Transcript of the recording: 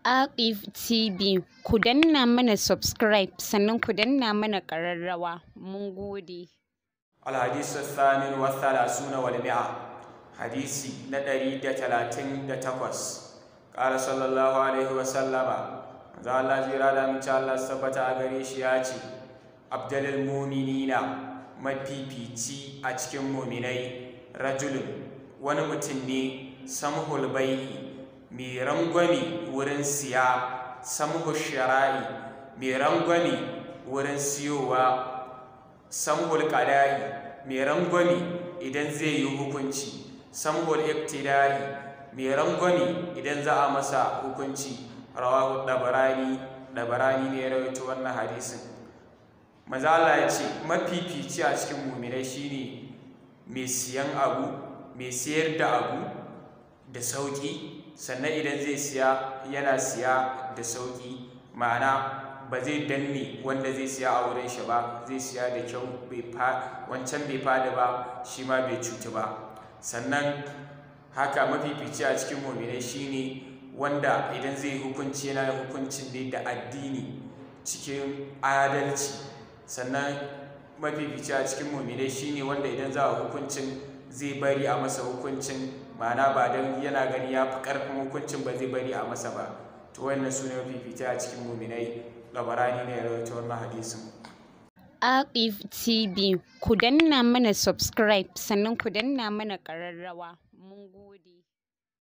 Aqif TV ku danna mana subscribe sannan ku danna mana ƙararrawa mun gode. الحديث الثامن والثلاثون والمئة حديثي ندري دتلاتين دتقوس قال صلى الله عليه وسلم ذا الله جيرا دا من الله سبتا غريش ياتي أبدل المؤمنين mafifici a cikin muminai rajulun wani mutum ne samhul bai'i mai rangwami wurin siya samhul shara'i mai rangwami wurin siyowa samhul qada'i mai rangwami idan zai yi hukunci samhul iktidai mai rangwami idan za a masa hukunci rawahu dabarani dabarani ne ya rawaito wannan hadisin maza Allah ya ce mafifici a cikin muminai shine mai siyan abu mai siyar da abu da sauki sannan idan zai siya yana siya da sauki ma'ana ba zai danne wanda zai siya a wurin shi ba zai siya da kyau wancan bai fada ba shi ma bai cutu ba sannan haka mafifici a cikin muminai shine wanda idan zai hukunci yana hukuncin ne da addini cikin adalci sannan mafifici a cikin muminai shine wanda idan za a hukuncin zai bari a masa hukuncin ma'ana ba don yana gani ya fi ƙarfin hukuncin ba zai bari a masa ba to wannan su ne mafifici a cikin muminai labarani ne ya rawaita wannan hadisin Aqif TV ku danna mana subscribe sannan ku danna mana ƙararrawa mun gode.